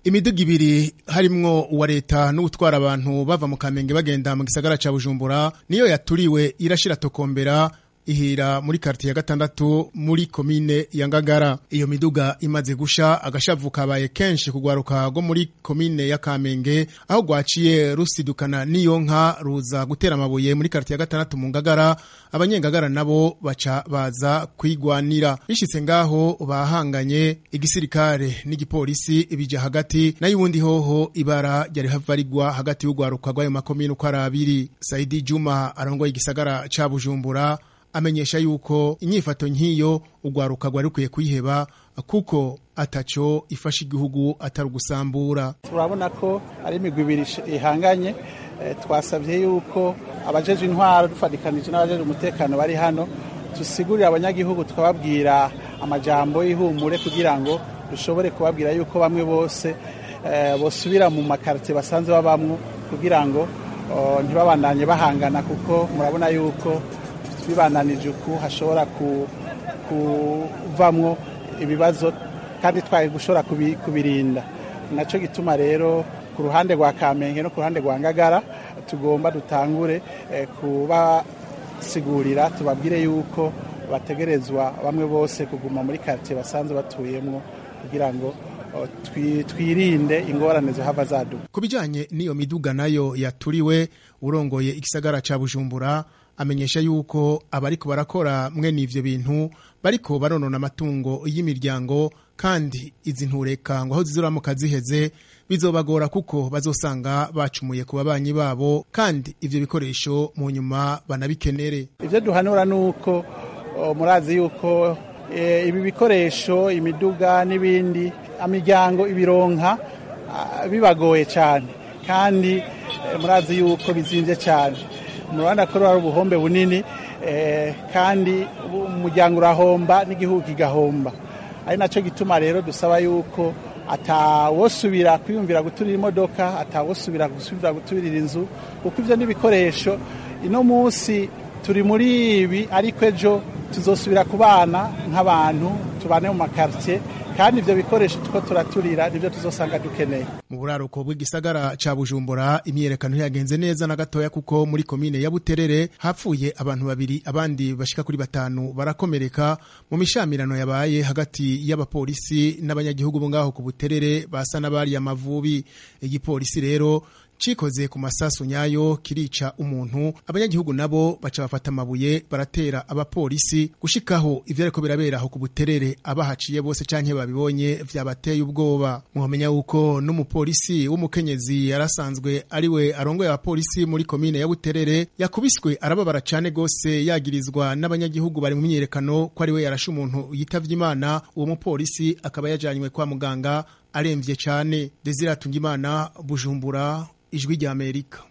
imiduga ibiri harimwo uwa leta n'utwara abantu bava mu kamenge bagenda mu gisagara ca bujumbura niyo yaturiwe irashira tokombera ihira muri karti ya gatandatu muri komine ya Ngagara iyo miduga imaze gusha agashavu kabaye kenshi kugwaruka go muri komine ya Kamenge aho gwaciye rusidukana niyo nka ruza gutera amabuye muri karti ya gatandatu mu Ngagara abanyengagara nabo baca baza kwigwanira bishitse ngaho bahanganye igisirikare n'igipolisi ibija hagati nayo ubundi hoho ibara ryari havarigwa hagati y'ugwaruka rw'ayo makomine uko ari abiri Saidi Juma arongoye igisagara ca Bujumbura amenyesha yuko inyifato nk'iyo ugwaruka rwari rukwiye kuyiheba kuko ataco ifasha igihugu atari ugusambura turabona ko ari imigwi ibiri ihanganye twasabye yuko abajeje intwaro dufatikanije n'abajeje umutekano bari hano tusigurira abanyagihugu tukababwira amajambo y'ihumure kugira ngo dushobore kubabwira yuko bamwe bose bosubira mu makarite basanzwe babamwo kugira ngo ntibabandanye bahangana kuko murabona yuko bibananije uku hashobora kuvamwo ibibazo kandi twari gushobora kubirinda nacyo gituma rero ku ruhande rwa kamenge no ku ruhande rwa ngagara tugomba dutangure kubasigurira tubabwire yuko bategerezwa bamwe bose kuguma muri karitsiye basanzwe batuyemo kugira ngo twirinde ingorane zihava zaduka ku bijyanye n'iyo miduga nayo yaturiwe urongoye igisagara cya bujumbura amenyesha yuko abariko barakora mwene ivyo bintu bariko baronona amatungo y'imiryango kandi izi ntureka ngo aho zizoramuka ziheze bizobagora kuko bazosanga bacumuye ku babanyi babo kandi ivyo bikoresho mu nyuma banabikenere ivyo duhanura nuko murazi yuko e, ibi bikoresho imiduga n'ibindi imiryango ibironka bibagoye cyane kandi e, murazi yuko bizimvye cyane murabona ko ari ubuhombe bunini kandi umuryango urahomba n'igihugu kigahomba ari nacyo gituma rero dusaba yuko atawosubira kwiyumvira guturira imodoka atawosubira gusubira guturira inzu kuko ibyo n'ibikoresho ino munsi turi muri ibi ariko ejo tuzosubira kubana nk'abantu tubane mu makaritsiye kandi ibyo bikoresho tuko turaturira nibyo tuzosanga dukeneye mu buraruko bw'igisagara ca bujumbura imyiyerekano ntiyagenze neza na gatoya kuko muri komine ya buterere hapfuye abantu babiri abandi bashika kuri batanu barakomereka mu mishamirano yabaye hagati y'abapolisi n'abanyagihugu bo ngaho ku buterere basa n'abari amavubi igipolisi rero cikoze ku masasu nyayo kirica umuntu abanyagihugu nabo baca bafata amabuye baratera abapolisi gushikaho ivyo ariko birabera aho ku buterere abahaciye bose canke babibonye vyabateye ubwoba muhamenya yuko n'umupolisi w'umukenyezi yarasanzwe ariwe arongoye abapolisi muri komine ya buterere yakubiswe arababara cane gose yagirizwa n'abanyagihugu bari mu myiyerekano ko ariwe yarashe umuntu yitavye imana uwo mupolisi akaba yajanywe kwa muganga aremvye cane Desire Tungimana Bujumbura ijwi ry'Amerika